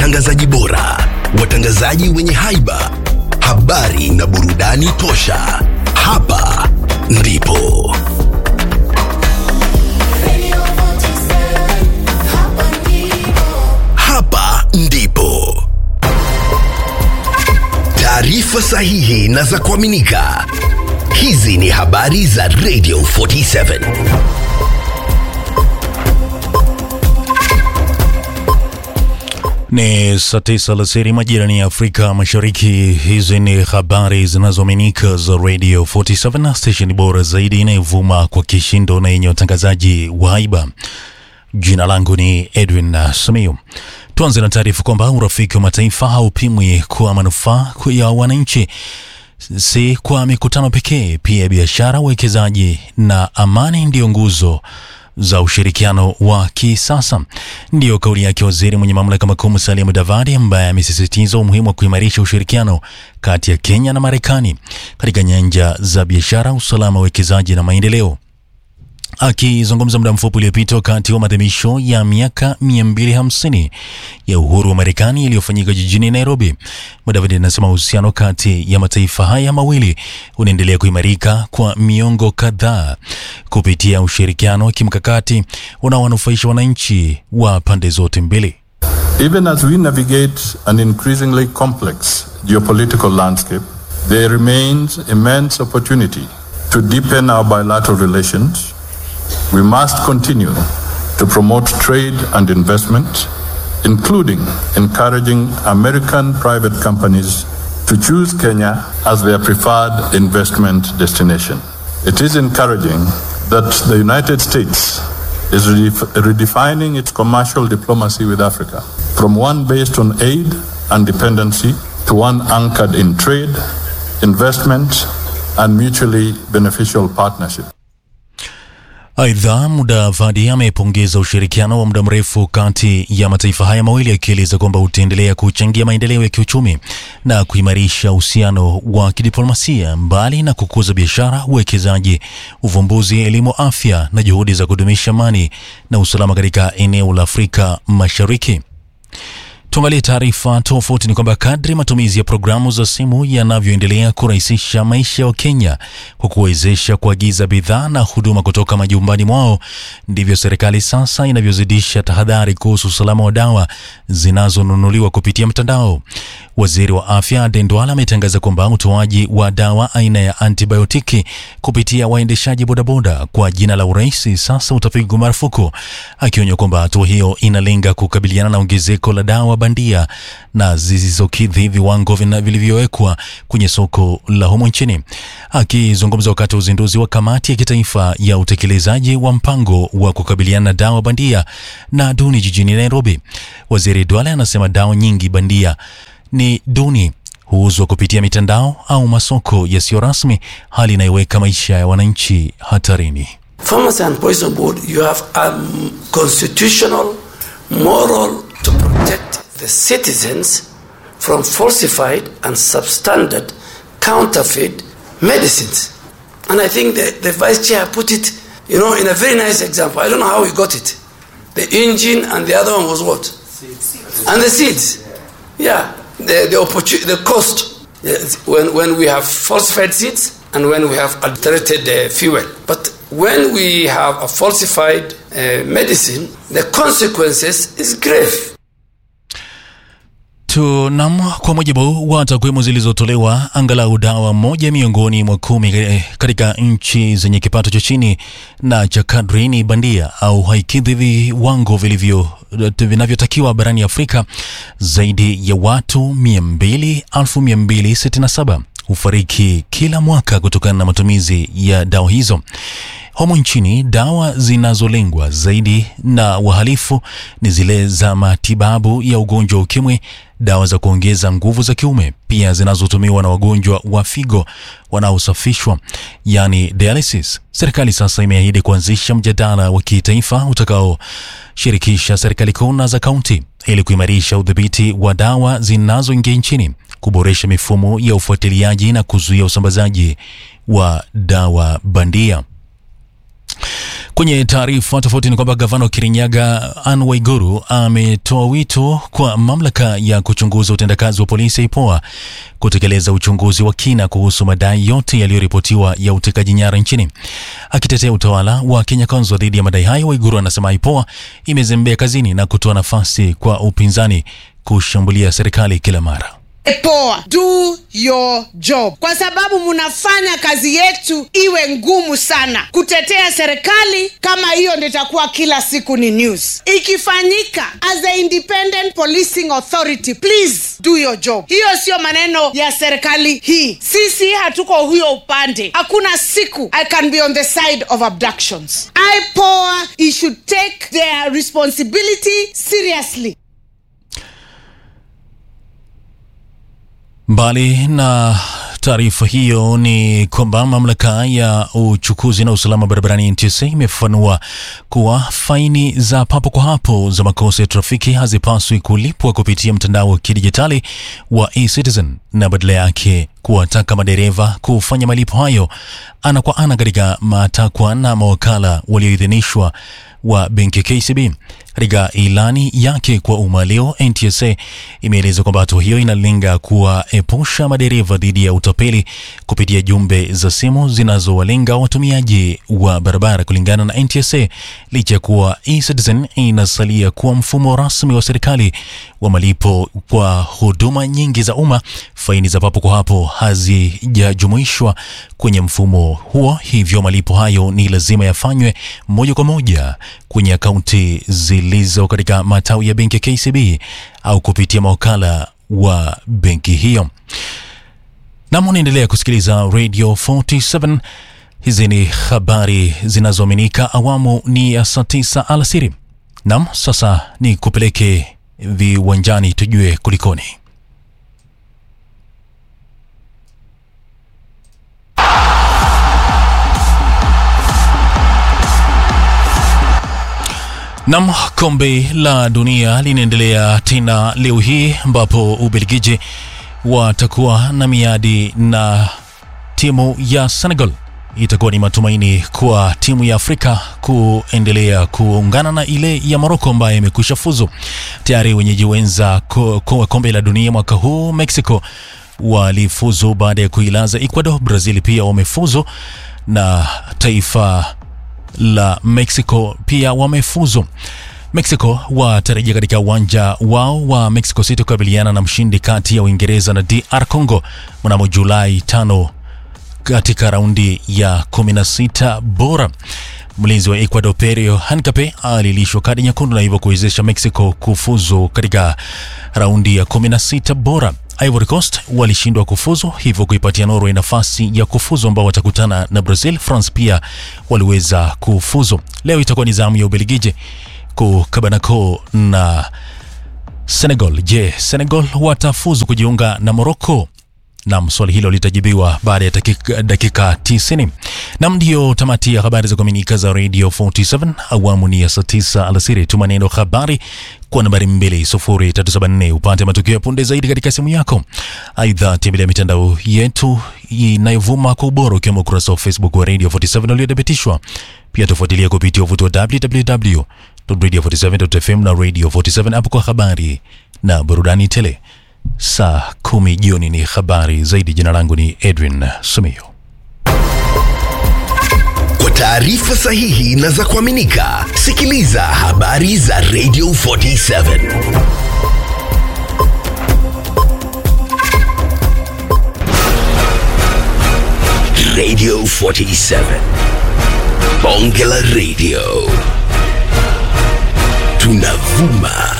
watangazaji bora, watangazaji wenye haiba, habari na burudani tosha. Hapa ndipo hapa ndipo taarifa sahihi na za kuaminika. Hizi ni habari za Radio 47. Ni saa tisa alasiri majirani ya Afrika Mashariki. Hizi ni habari zinazoaminika za Radio 47 na stesheni bora zaidi inayovuma kwa kishindo na yenye watangazaji wa haiba. Jina langu ni Edwin Simiyu. Tuanze na taarifa kwamba urafiki wa mataifa haupimwi kwa manufaa ya wananchi, si kwa mikutano pekee. Pia biashara, uwekezaji na amani ndiyo nguzo za ushirikiano wa kisasa. Ndiyo kauli yake waziri mwenye mamlaka makuu Musalia Mudavadi, ambaye amesisitiza umuhimu wa kuimarisha ushirikiano kati ya Kenya na Marekani katika nyanja za biashara, usalama, uwekezaji na maendeleo. Akizungumza muda mfupi uliopita wakati wa maadhimisho ya miaka 250 ya uhuru wa Marekani yaliyofanyika jijini Nairobi, Mudavadi anasema uhusiano kati ya mataifa haya mawili unaendelea kuimarika kwa miongo kadhaa kupitia ushirikiano wa kimkakati unaowanufaisha wananchi wa pande zote mbili. Even as we navigate an increasingly complex geopolitical landscape, there remains immense opportunity to deepen our bilateral relations. We must continue to promote trade and investment, including encouraging American private companies to choose Kenya as their preferred investment destination. It is encouraging that the United States is redef- redefining its commercial diplomacy with Africa from one based on aid and dependency to one anchored in trade, investment, and mutually beneficial partnership. Aidha, Mudavadi amepongeza ushirikiano wa muda mrefu kati ya mataifa haya mawili akieleza kwamba utaendelea kuchangia maendeleo ya kiuchumi na kuimarisha uhusiano wa kidiplomasia, mbali na kukuza biashara, uwekezaji, uvumbuzi, elimu, afya na juhudi za kudumisha amani na usalama katika eneo la Afrika Mashariki. Tuangalie taarifa tofauti. Ni kwamba kadri matumizi ya programu za simu yanavyoendelea kurahisisha maisha ya Wakenya kwa kuwezesha kuagiza bidhaa na huduma kutoka majumbani mwao, ndivyo serikali sasa inavyozidisha tahadhari kuhusu usalama wa dawa zinazonunuliwa kupitia mtandao. Waziri wa afya Aden Duale ametangaza kwamba utoaji wa dawa aina ya antibiotiki kupitia waendeshaji bodaboda kwa jina la urahisi sasa utapigwa marufuku, akionya kwamba hatua hiyo inalenga kukabiliana na ongezeko la dawa bandia na zisizokidhi viwango vina- vilivyowekwa kwenye soko la humo nchini. Akizungumza wakati wa uzinduzi wa kamati ya kitaifa ya utekelezaji wa mpango wa kukabiliana na dawa bandia na duni jijini Nairobi, waziri Duale anasema dawa nyingi bandia ni duni huuzwa kupitia mitandao au masoko yasiyo rasmi, hali inayoweka maisha ya wananchi hatarini. Pharmacy and Poison Board, you have a um, constitutional moral to protect the citizens from falsified and substandard counterfeit medicines. And I think the, the vice chair put it, you know, in a very nice example. I don't know how he got it. The engine and the other one was what? And the seeds. Yeah, the, the, opportu- the cost. Yes, When, when we have falsified seeds and when we have adulterated uh, fuel. But when we have a falsified uh, medicine, the consequences is grave. Tunam, kwa mujibu wa takwimu zilizotolewa, angalau dawa moja miongoni mwa kumi eh, katika nchi zenye kipato cha chini na cha kadri ni bandia au haikidhi viwango vilivyo vinavyotakiwa barani Afrika. Zaidi ya watu 200 267 hufariki kila mwaka kutokana na matumizi ya dawa hizo. Humu nchini dawa zinazolengwa zaidi na wahalifu ni zile za matibabu ya ugonjwa wa ukimwi, dawa za kuongeza nguvu za kiume, pia zinazotumiwa na wagonjwa wa figo wanaosafishwa, yani dialysis. Serikali sasa imeahidi kuanzisha mjadala wa kitaifa utakaoshirikisha serikali kuu na za kaunti ili kuimarisha udhibiti wa dawa zinazoingia nchini, kuboresha mifumo ya ufuatiliaji na kuzuia usambazaji wa dawa bandia. Kwenye taarifa tofauti ni kwamba gavana wa Kirinyaga Anne Waiguru ametoa wito kwa mamlaka ya kuchunguza utendakazi wa polisi IPOA kutekeleza uchunguzi wa kina kuhusu madai yote yaliyoripotiwa ya utekaji nyara nchini. Akitetea utawala wa Kenya Kwanza dhidi ya madai hayo, Waiguru anasema IPOA imezembea kazini na kutoa nafasi kwa upinzani kushambulia serikali kila mara. Poa, do your job, kwa sababu mnafanya kazi yetu iwe ngumu sana kutetea serikali. Kama hiyo ndio itakuwa kila siku ni news ikifanyika. As a independent policing authority, please do your job. Hiyo sio maneno ya serikali hii, sisi hatuko huyo upande. Hakuna siku I can be on the side of abductions. IPOA, it should take their responsibility seriously. Mbali na taarifa hiyo ni kwamba mamlaka ya uchukuzi na usalama barabarani NTSA imefafanua kuwa faini za papo kwa hapo za makosa ya trafiki hazipaswi kulipwa kupitia mtandao wa kidijitali wa eCitizen na badala yake kuwataka madereva kufanya malipo hayo ana kwa ana katika matakwa na mawakala walioidhinishwa wa benki KCB. Katika ilani yake kwa umma leo, NTSA imeeleza kwamba hatua hiyo inalenga kuwaepusha madereva dhidi ya utapeli kupitia jumbe za simu zinazowalenga watumiaji wa barabara. Kulingana na NTSA, licha ya kuwa eCitizen inasalia kuwa mfumo rasmi wa serikali wa malipo kwa huduma nyingi za umma, faini za papo kwa hapo hazijajumuishwa kwenye mfumo huo, hivyo malipo hayo ni lazima yafanywe moja kwa moja kwenye akaunti zilizo katika matawi ya benki ya KCB au kupitia mawakala wa benki hiyo. Nam, unaendelea kusikiliza Radio 47. Hizi ni habari zinazoaminika. Awamu ni ya saa tisa alasiri. Nam, sasa ni kupeleke viwanjani tujue kulikoni. Nam, kombe la dunia linaendelea tena leo hii ambapo Ubelgiji watakuwa na miadi na timu ya Senegal. Itakuwa ni matumaini kwa timu ya Afrika kuendelea kuungana na ile ya Morocco ambayo imekwisha fuzu tayari. Wenyeji wenza kwa kombe la dunia mwaka huu Mexico walifuzu baada ya kuilaza Ecuador. Brazil pia wamefuzu na taifa la Mexico pia wamefuzu. Mexico watarejea katika uwanja wao wa Mexico City kukabiliana na mshindi kati ya Uingereza na DR Congo mnamo Julai tano katika raundi ya 16 bora. Mlinzi wa Ecuador Perio Hancape alilishwa kadi nyekundu na hivyo kuwezesha Mexico kufuzu katika raundi ya 16 bora. Ivory Coast walishindwa kufuzu hivyo kuipatia Norway nafasi ya kufuzu ambao watakutana na Brazil. France pia waliweza kufuzu. Leo itakuwa ni zamu ya Ubelgiji kukabanako na Senegal. Je, Senegal watafuzu kujiunga na Morocco? Nam, swali hilo litajibiwa baada ya dakika, dakika 90. Nam, ndiyo tamati ya habari za kuaminika za Radio 47 awamu ni ya saa 9 alasiri. Tuma neno habari kwa nambari 20374 upate matukio ya punde zaidi katika simu yako. Aidha, tembelea mitandao yetu inayovuma kwa ubora ukiwemo ukurasa wa Facebook wa Radio 47 uliothibitishwa. Pia tufuatilia kupitia uvuti wa www.radio47.fm na Radio 47 hapo kwa habari na burudani tele. Saa kumi jioni ni habari zaidi. Jina langu ni Edwin Sumio. Kwa taarifa sahihi na za kuaminika, sikiliza habari za Radio 47 Radio 47 Bonge la Radio, tunavuma